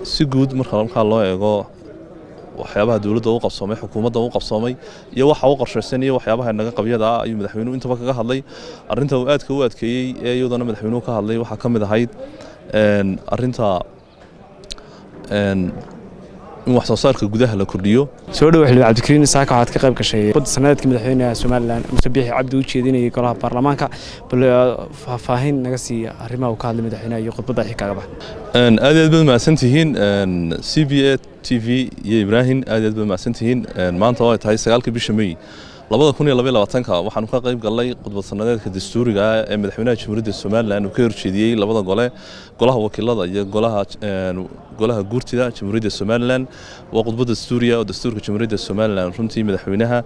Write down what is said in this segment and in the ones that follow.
si guud marka markaa loo eego waxyaabaha dowladda u qabsoomay xukuumadda u qabsoomay iyo waxa u qorshaysan iyo waxyaabaha naga qabyada ah ayuu madaxweynuhu intaba kaga hadlay arrinta uu aadka u adkeeyey ee iyadana madaxweynuhu ka hadlay waxaa ka mid ahayd arrinta in wax soo saarka gudaha la kordhiyo soo dhow xildhibaan cabdikariin saaka waxaad ka qayb gashay badda sanadeedka madaxweynaha somalilan muse biixi cabdi u jeedinayay golaha baarlamaanka bal faahfaahin naga siiya arrimaha uu ka hadlay madaxweynaha iyo khudbadda xig kaagaba aad aad baad mahadsantihiin c b a t v iyo ibraahim aad aad baad mahadsantihiin maanta oo ay tahay sagaalka bisha may labada kun iyo labaiy labaatanka waxaanu ka qayb galnay khudbad sanadeedka dastuuriga ah ee madaxweynaha jamhuuriyadda somalilan uu ka horjeediyey labada gole golaha wakiilada iyo golaha golaha guurtida jamhuuriyadda somalilan waa khudbad dastuuriya oo dastuurka jamhuuriyadda somalilan runtii madaxweynaha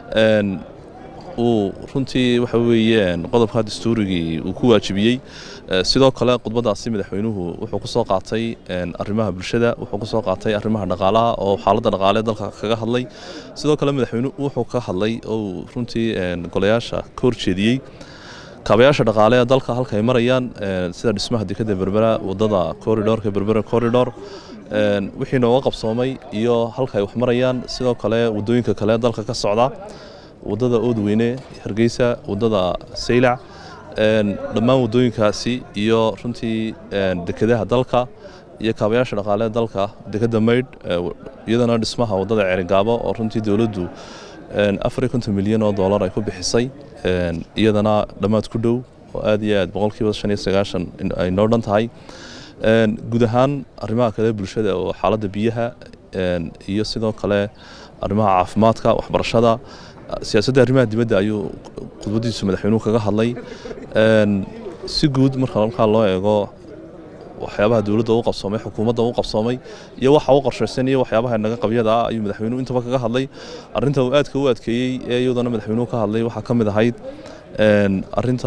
uu runtii waxa weeyaan qodobka dastuurigii uu ku waajibiyey sidoo kale khudbadaasi madaxweynuhu wuxuu ku soo qaatay arrimaha bulshada wuxuu ku soo qaatay arrimaha dhaqaalaha oo xaaladda dhaqaale dalka kaga hadlay sidoo kale madaxweynuhu wuxuu ka hadlay oo runtii golayaasha ka horjeediyey kaabayaasha dhaqaale ee dalka halka ay marayaan sida dhismaha dekada berbera wadada corridorka berbera corridor wixii nooga qabsoomay iyo halka ay wax marayaan sidoo kale wadooyinka kale dalka ka socda wadada oodweyne hargeysa wadada saylac dhammaan wadooyinkaasi iyo runtii dekedaha dalka iyo kaabayaasha dhaqaale dalka dekeda maydh iyadana dhismaha wadada ceerigaabo oo runtii dowladdu afar iyo konton milyan oo dollar ay ku bixisay iyadana dhammaad ku dhow oo aad iyo aad boqolkiiba shan iyo sagaashan ay noo dhan tahay guud ahaan arrimaha kale bulshada oo xaaladda biyaha iyo sidoo kale arrimaha caafimaadka waxbarashada siyaasadda arrimaha dibadda ayuu khudbadiisu madaxweynuhu kaga hadlay si guud marka markaa loo eego waxyaabaha dowladda u qabsoomay xukuumadda u qabsoomay iyo waxa u qorshaysan iyo waxyaabaha naga qabyada ah ayuu madaxweynuhu intaba kaga hadlay arrinta uu aadka u adkeeyey ee iyadana madaxweynuhu ka hadlay waxaa ka mid ahayd arrinta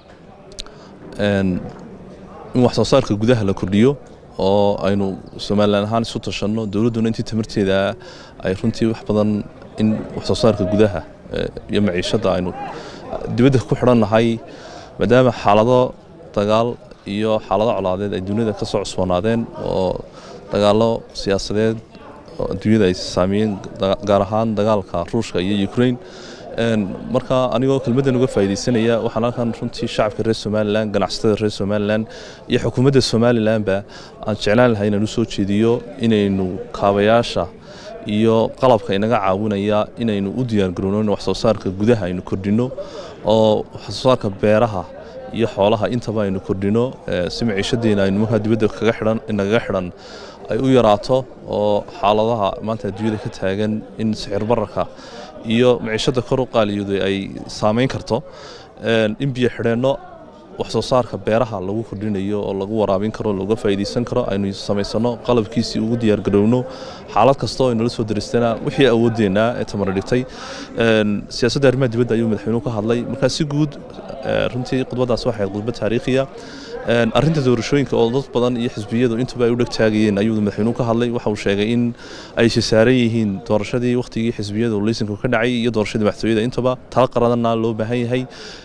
in wax soo saarka gudaha la kordhiyo oo aynu somalilan ahaan isu tashanno dowladduna intii tamarteeda ay runtii wax badan in wax soo saarka gudaha iyo maciishadda aynu dibadda ku xidhan nahay maadaama xaalado dagaal iyo xaalado colaadeed ay duniyada ka soo cusboonaadeen oo dagaallo siyaasadeed oo adduunyada ay saameeyeen gaar ahaan dagaalka ruushka iyo ukraine marka anigoo kelmaddan uga faa'iidaysanaya waxaan halkan runtii shacabka reer somalilan ganacsatada reer somalilan iyo xukuumadda somalilanba aan jeclaan lahay inaan u soo jeediyo inaynu kaabayaasha iyo qalabka inaga caawinaya inaynu u diyaargarowno in wax soo saarka gudaha aynu kordhinno oo wax soo saarka beeraha iyo xoolaha intaba aynu kordhino si maciishadeena aynu markaa dibadda kaga xidhan nagaga xidhan ay u yaraato oo xaaladaha maanta adduunyada ka taagan in sixir bararka iyo maciishadda kor u qaaliyooday ay saameyn karto in biyo xidheenno wax soo saarka beeraha lagu kordhinayo oo lagu waraabin karo looga faa'iidaysan karo aynu samaysano qalabkiisii ugu diyaargarowno xaalad kasta oo aynala soo daristana wixii awoodeennaa ee tamar dhigtay siyaasadda arrimaha dibadda ayuu madaxweynuhu ka hadlay markaa si guud runtii khudbadaas waxay ahayd khudbad taariikhiya arrinta doorashooyinka oo dad badan iyo xisbiyadu intuba ay u dhegtaagayeen ayuu madaxweynuhu ka hadlay waxa uu sheegay in ay saaran yihiin doorashadii wakhtigii xisbiyadu liisanku ka dhacay iyo doorashadii madaxtooyada intaba tala qaradana loo baahan yahay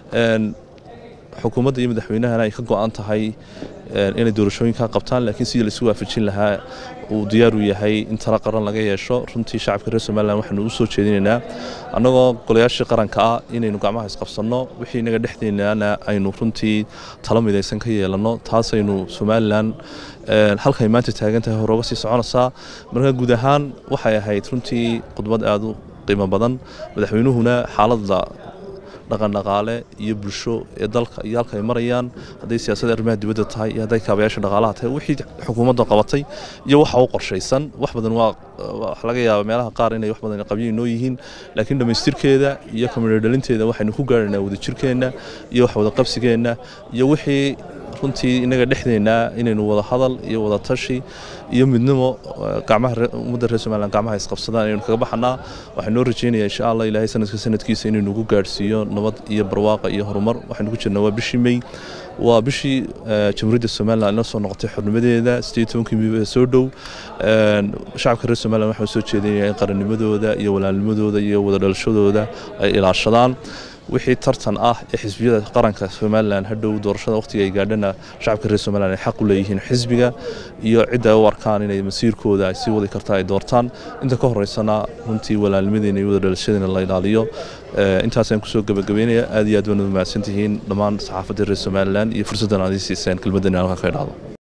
xukuumadda iyo madaxweynahana ay ka go-an tahay inay doorashooyinka qabtaan laakiin sidii laisu waafajin lahaa uu diyaar u yahay in tala qaran laga yeesho runtii shacabka reer somalilan waxaanu u soo jeedinaynaa annagoo golayaashii qaranka ah inaynu gacmaha isqabsanno wixii inaga dhexdeennana aynu runtii talo midaysan ka yeelanno taasaynu somalilan halkay maanta taagan tahay hore uga sii soconaysaa marka guud ahaan waxay ahayd runtii khudbad aada u qiimo badan madaxweynuhuna xaaladda dhaqandhaqaale iyo bulsho ee dalka iyo halka ay marayaan hadday siyaasadda arrimaha dibadda tahay iyo hadday kaabayaasha dhaqaalaha tahay wixii xukuumadda qabatay iyo waxa u qorshaysan wax badan waa wax laga yaaba meelaha qaar inay wax badan qabyo inoo yihiin laakiin dhammaystirkeeda iyo kamidho dhalinteeda waxaynu ku gaarhaynaa wadajirkeenna iyo wax wada qabsigeenna iyo wixii runtii inaga dhexdeennaa inaynu wada hadal iyo wada tashi iyo midnimo gacmaha ummadda reer somalilan gacmaha isqabsadaan inaynu kaga baxanaa waxaan noo rajaynayaa insha allah ilaahay sanadka sanadkiisa inaynu ugu gaadhsiiyo nabad iyo barwaaqa iyo horumar waxaynu ku jirnaa waa bishii may waa bishii jamhuuriyadda somalilan ina soo noqotay xornimadeeda siddeed tobankii miiba soo dhow shacabka reer somalilan waxaan soo jeedinaya in qarannimadooda iyo walaalnimadooda iyo wada dhalashadooda ay ilaashadaan wixii tartan ah ee xisbiyada qaranka somalilan hadhow doorashada wakhtiga ay gaadhana shacabka reer somalilan ay xaq u leeyihiin xisbiga iyo cidda ay u arkaan inay masiirkooda ay sii wadi kartaa ay doortaan inta ka horeysana runtii walaalnimadeena iyo wada dhalashadiina la ilaaliyo intaasaan kusoo gabagabeynaya aad iyo aad baad mahadsan tihiin dhammaan saxaafadda reer somalilan iyo fursaddan aad ii siiseen kelmaddan halka ka idhaahdo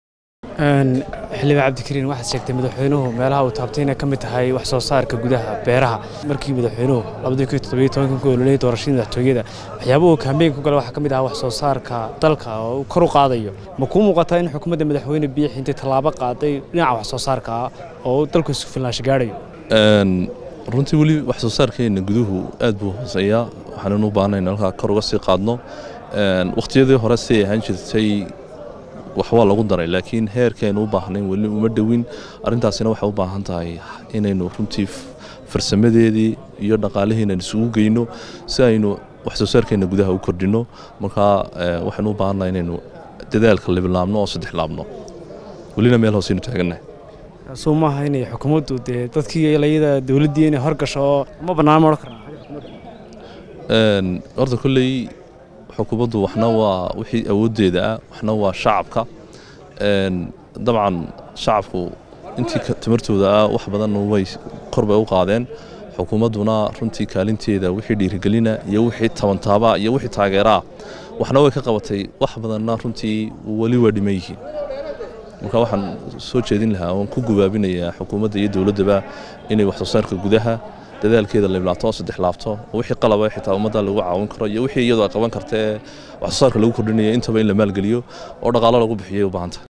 xildhibaan cabdikariin waxaad sheegtay madaxweynuhu meelaha uu taabtay inay ka mid tahay wax soo saarka gudaha beeraha markii madaxweynuhu labadii kun toddobiyo tobankan ku ololeyay doorashadii madaxtooyada waxyaabuhu kaambeynka ku gala waxaa ka mid ahaa wax soo saarka dalka oo uu kor u qaadayo ma kuu muuqataa in xukuumadda madaxweyne biix intay tallaabo qaaday dhinaca wax soo saarka ah oo dalku isu filnaansho gaadhayo runtii weli wax soo saarkeena guduhu aad buu hooseeyaa waxaanan u baahnay in halkaa kor uga sii qaadno wakhtiyadii hore siay ahaan jirtay wax waa lagu daray laakiin heerkeenu u baahnayn weli uma dhowin arrintaasina waxay u baahan tahay inaynu runtii farsamadeedii iyo dhaqaalihiinan isugu geyno si aynu wax soo saarkeena gudaha u kordhino markaa waxaynu u baahannahay inaynu dadaalka libilaabno oo saddex laabno welina meel hooseynu taagannahay suu maaha inay xukuumaddu dee dadkii layada dowladdii inay horgasho oo ma bannaan ma odhan karnaa horta kolley xukuumaddu waxna waa wixii awooddeeda ah waxna waa shacabka dabcan shacabku intii tamartooda ah wax badan way kor bay u qaadeen xukuumadduna runtii kaalinteeda wixii dhiirigelina iyo wixii tabantaaba iyo wixii taageeraa waxna way ka qabatay wax badanna runtii weli waa dhiman yihiin marka waxaan soo jeedin lahaa oon ku gubaabinayaa xukuumadda iyo dowladdaba inay wax soo saarka gudaha dadaalkeeda liblaato oo saddex laabto oo wixii qalaba xitaa ummadda lagu caawin karo iyo wixii iyadoo ay qaban karta ee wax soo saarka lagu kordhinaya intaba in la maalgeliyo oo dhaqaalo lagu bixiyay u baahanta